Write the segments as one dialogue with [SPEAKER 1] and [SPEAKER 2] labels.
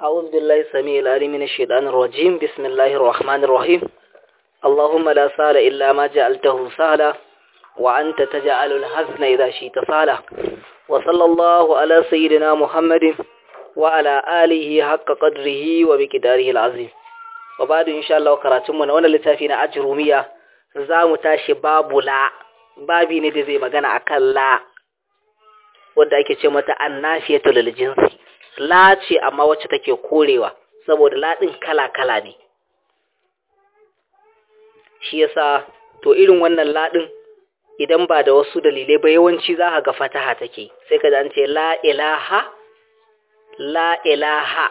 [SPEAKER 1] أعوذ بالله السميع العليم من الشيطان الرجيم بسم الله الرحمن الرحيم اللهم لا سهل إلا ما جعلته سهلا وأنت تجعل الحزن إذا شئت سهلا وصلى الله على سيدنا محمد وعلى آله حق قدره وبقداره العظيم وبعد إن شاء الله كراتمنا وانا لتافين أجرومية زام تاشي باب لا babi ne da zai magana akan la wadda ake ce mata annafiyatu lil jinsi la ce amma wacce take korewa saboda la din kala kala ne shi yasa to irin wannan la din idan ba da wasu dalilai ba yawanci za ka ga fataha take sai ka an ce la ilaha la ilaha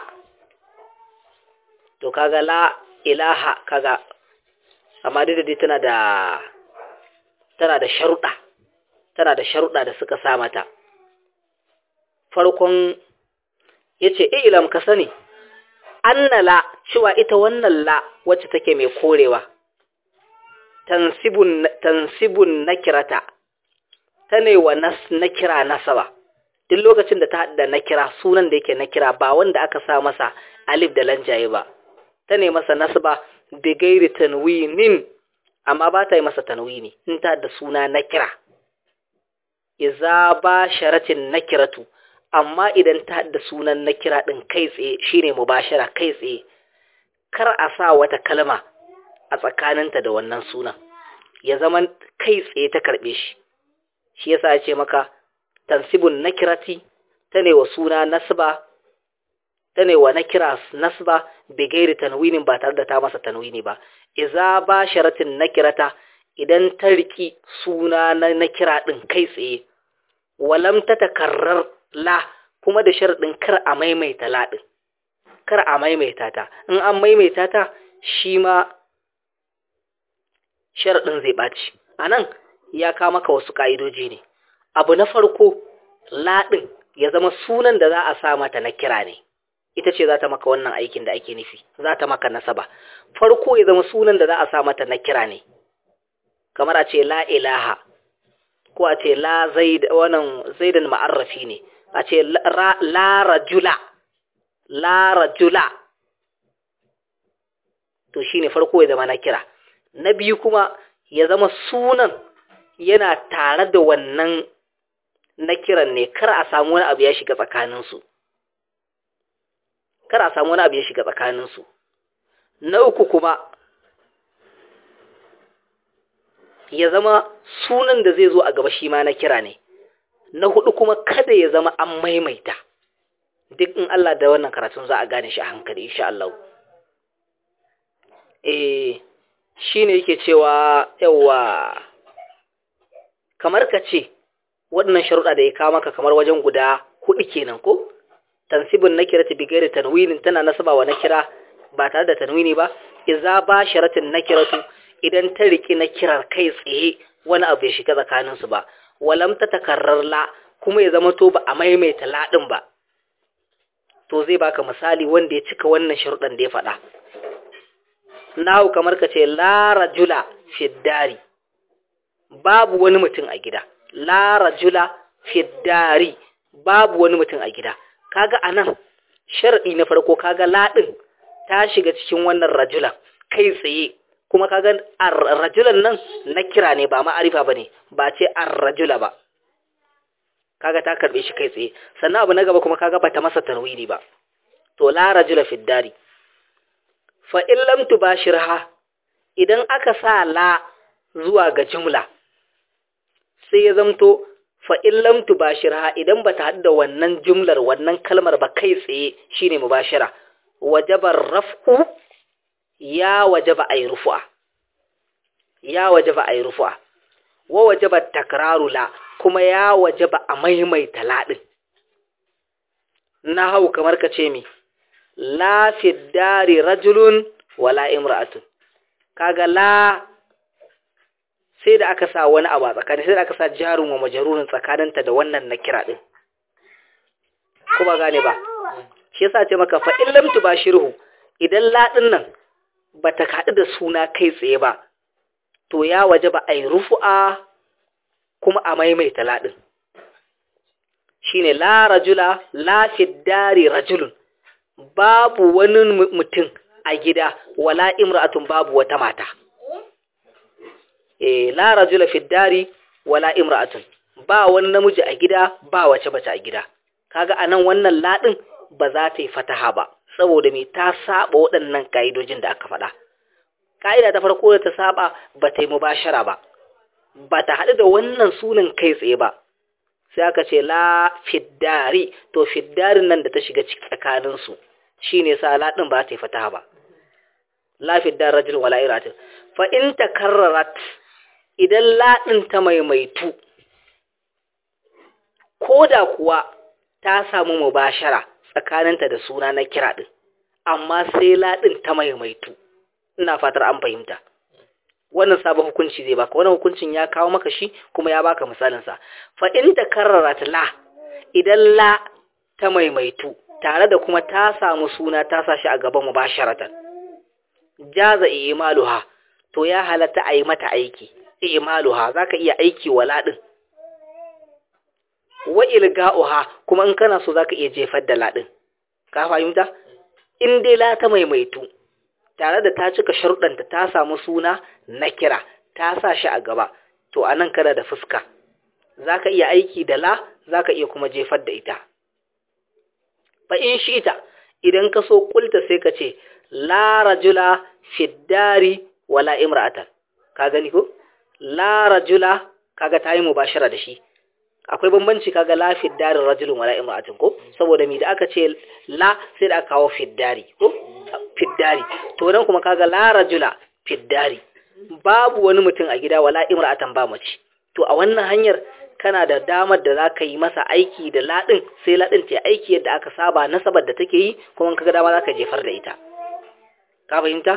[SPEAKER 1] to kaga la ilaha kaga amma dai da tana da tana da sharuɗa tana da sharuɗa da suka sa mata farkon yace ilam ka sani annala cewa ita wannan la wacce take mai korewa tansibun tansibun nakirata tane wa nas nakira nasaba duk lokacin da ta hada nakira sunan da yake nakira ba wanda aka sa masa alif da lanjaye ba tane masa nasba bi gairi tanwinin amma ba ta yi masa tanwini in ta da suna nakira iza ba sharatin nakiratu amma idan ta da sunan nakira din kai tsaye shine mubashara kai tsaye kar a sa wata kalma a tsakaninta da wannan sunan ya zama kai tsaye ta karbe shi shi yasa ya ce maka tansibun nakirati ta ne wa suna nasba ta ne wa nakira nasba bi gairi tanwinin ba tare da ta masa tanwini ba iza ba sharatin nakirata idan ta riki suna na nakira din kai tsaye walam ta takarrar la kuma da sharadin kar a maimaita la din kar a maimaita ta in an maimaita ta shi ma sharadin zai baci anan ya ka maka wasu ka'idoji ne abu na farko la din ya zama sunan da za a sa mata na kira ne ita ce za ta maka wannan aikin da ake nufi za ta maka nasaba farko ya zama sunan da za a sa mata na kira ne kamar a ce la ilaha ko a ce la zaid wannan zaidan ma'arrafi ne a ce la rajula la rajula to shine farko ya zama na kira na biyu kuma ya zama sunan yana tare da wannan na kiran ne kar a samu wani abu ya shiga tsakaninsu kar a samu wani abu ya shiga tsakaninsu na uku kuma ya zama sunan da zai zo a gaba shi ma na kira ne na hudu kuma kada ya zama an maimaita duk in Allah da wannan karatun za a gane shi a hankali insha Allah eh shine yake cewa yawa kamar ka ce waɗannan sharuɗa da ya kawo maka kamar wajen guda hudu kenan ko tansibin nakirati bi gairi tanwinin tana nasaba wa nakira ba tare da tanwini ba idza ba sharatin nakiratu idan ta riki nakirar kai tsaye wani abu ya shiga tsakanin su ba walam ta takarrar la kuma ya zama to ba a maimaita la din ba to zai baka misali wanda ya cika wannan sharuɗan da ya faɗa nahu kamar ka ce la rajula fiddari babu wani mutum a gida la rajula fiddari babu wani mutum a gida kaga anan sharadi na farko kaga ladin ta shiga cikin wannan rajulan kai tsaye kuma kaga ar-rajulan nan na kira ne ba ma'arifa bane ba ce ar-rajula ba kaga ta karbe shi kai tsaye sannan abu na gaba kuma kaga bata masa tarwini ba to la rajula fi dari fa in lam tubashirha idan aka sa la zuwa ga jumla sai ya zamto fa in lam tubashirha idan bata haɗu da wannan jumlar wannan kalmar ba kai tsaye shine mubashira wajabar raf'u ya wajaba ay rufu'a ya wajaba ay rufu'a wa wajaba takraru la kuma ya wajaba a maimaita la din hau kamar ka ce mi la fi dari rajulun wala imra'atun kaga la sai da aka sa wani abu a tsakani sai da aka sa jarun wa majarurin tsakaninta da wannan na kira din ko ba gane ba shi yasa ce maka fa in lam tubashirhu idan ladin nan bata kaɗu da suna kai tsaye ba to ya waje ba ai rufu'a kuma a maimaita ladin shine la rajula la fi dari rajulun babu wani mutum a gida wala imra'atun babu wata mata eh la rajula fi dari wala imra'atun ba wani namiji a gida ba wace bace a gida kaga anan wannan ladin ba za ta yi fataha ba saboda me ta saba waɗannan kaidojin da aka faɗa kaida ta farko da ta saba ba ta yi mubashara ba ba ta haɗu da wannan sunan kai tsaye ba sai aka ce la fiddari to fiddarin nan da ta shiga tsakanin su shine sa ladin ba ta yi fataha ba la fiddar rajul wala iratin fa in takarrarat idan ladin ta maimaitu koda kuwa ta samu mubashara tsakaninta da suna na kira din amma sai ladin ta maimaitu ina fatar an fahimta wannan sabon hukunci zai baka wannan hukuncin ya kawo maka shi kuma ya baka misalin sa fa in takarrarat la idan la ta maimaitu tare da kuma ta samu suna ta sa shi a gaban mubasharatan jaza imaluha to ya halatta a yi mata aiki imaluha zaka iya aiki wa ladin wa ilga'uha kuma in kana so zaka iya jefar da ladin ka fahimta in dai la ta maimaitu tare da ta cika sharuɗanta ta samu suna na kira ta sa shi a gaba to anan kana da fuska zaka iya aiki da la zaka iya kuma jefar da ita fa in shita idan ka so kulta sai ka ce la rajula fiddari wala imra'atan ka gani ko la rajula kaga tayi mubashara da shi akwai bambanci kaga la fiddari rajulun wala imra'atin ko saboda mi da aka ce la sai da aka kawo fiddari ko fiddari to nan kuma kaga la rajula fiddari babu wani mutum a gida wala imra'atan ba mace to a wannan hanyar kana da damar da za ka yi masa aiki da laɗin sai laɗin ta aiki yadda aka saba nasabar da take yi kuma kaga dama za ka jefar da ita ka fahimta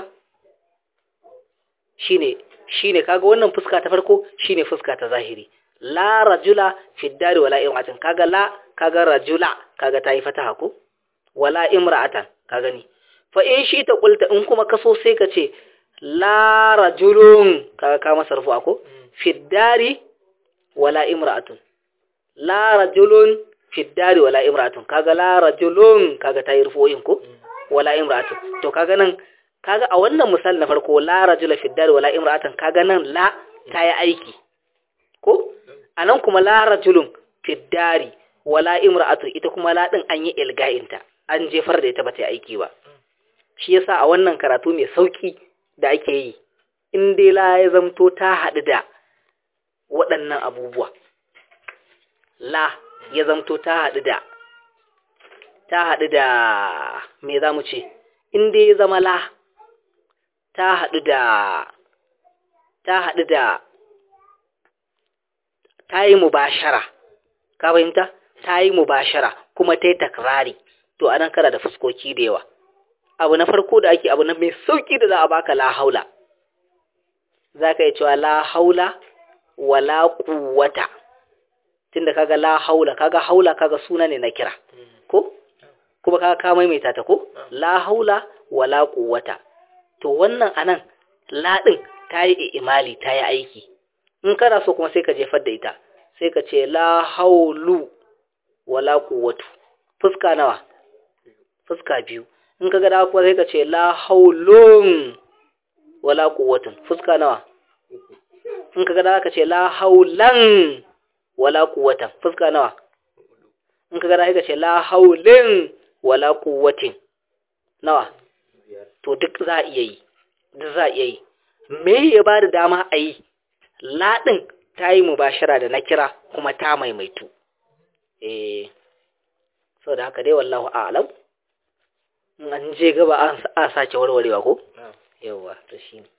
[SPEAKER 1] shine shine kaga wannan fuska ta farko shine fuska ta zahiri la rajula fi dari wala imra'atan kaga la kaga rajula kaga tayi fataha ko wala imra'atan ka gani fa in shi ta kulta in kuma kaso sai ka ce la rajulun kaga ka masa rufu ko fi dari wala imra'atun la rajulun fi dari wala imra'atun kaga la rajulun kaga tayi rufu'in ko wala imra'atun to kaga nan kaga a wannan misali na farko la rajula fi dari wala imra'atan kaga nan la tayi aiki ko anan kuma la rajulun fi dari wala imra'atun ita kuma la din an yi ilga'inta an jefar da ita bata yi aiki ba shi yasa a wannan karatu mai sauki da ake yi in dai la ya zamto ta haɗu da waɗannan abubuwa la ya zamto ta haɗu da ta haɗu da me za mu ce in dai ya zama la ta haɗu da ta haɗu da ta yi mubashara ka fahimta ta yi mubashara kuma ta yi takrari to anan kana da fuskoki da yawa abu na farko da ake abu na mai sauki da za a baka la haula za ka yi cewa la haula wala quwwata tunda kaga la haula kaga haula kaga suna ne na kira ko kuma kaga ka maimaita ta ko la haula wala quwwata to wannan anan la din ta yi imali ta yi aiki in kana so kuma sai ka jefar da ita sai ka ce la haulu wala quwwatu fuska nawa fuska biyu in ka ga da kuma sai ka ce la haulun wala quwwatun fuska nawa in ka ga da ka ce la haulan wala quwwatan fuska nawa in ka ga da ka ce la haulin wala quwwatin nawa to duk za a iya yi duk za a iya yi me ya ba da dama a yi laɗin ta yi mubashara da na kira kuma ta maimaitu eh so da haka dai wallahu a'lam an je gaba a sake warwarewa ko yawa to shine